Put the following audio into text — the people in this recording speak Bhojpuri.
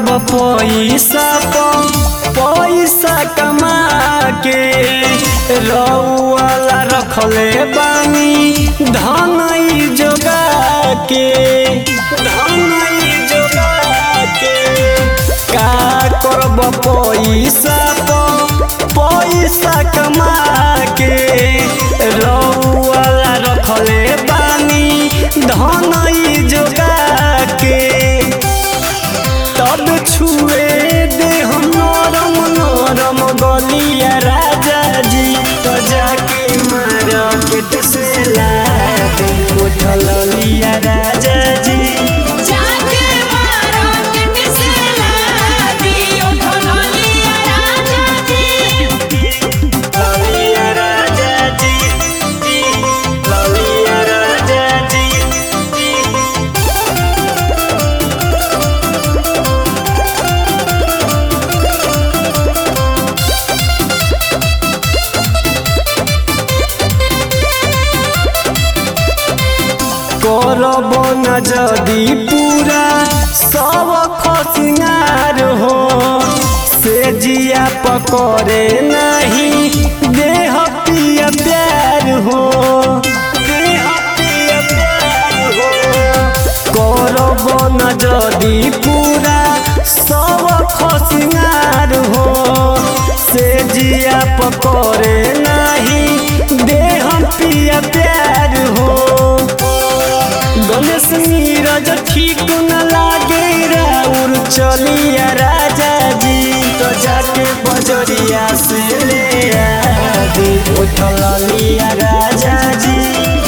पैसा प पैसा कमा के रउआला रखले बानी धनई जोगा के धनई जोगा के का करब पैसा प पैसा कमा के रउआला रखले बानी धनई जोगा के तब छुए दे हम नरम नरम गलिया राजा जी तो जाके मार्केट से ला दे उठल लिया राजा जी जाके मार्केट से ला दियो ढोलिया राजा जी ललिया राजा जी जी ललिया राजा जी जी करब न जदि पूरा सब खसिंगार हो से जिया पकड़े नहीं देह पिया प्यार हो देह पिया प्यार हो करब न जदि पूरा सब खसिंगार हो से जिया पकड़े नहीं देह पिया प्यार हो गणेश नीरज ठीक न लागे राउर चलिया राजा जी तो जाके बजरिया से ले आ दे उठल लिया राजा जी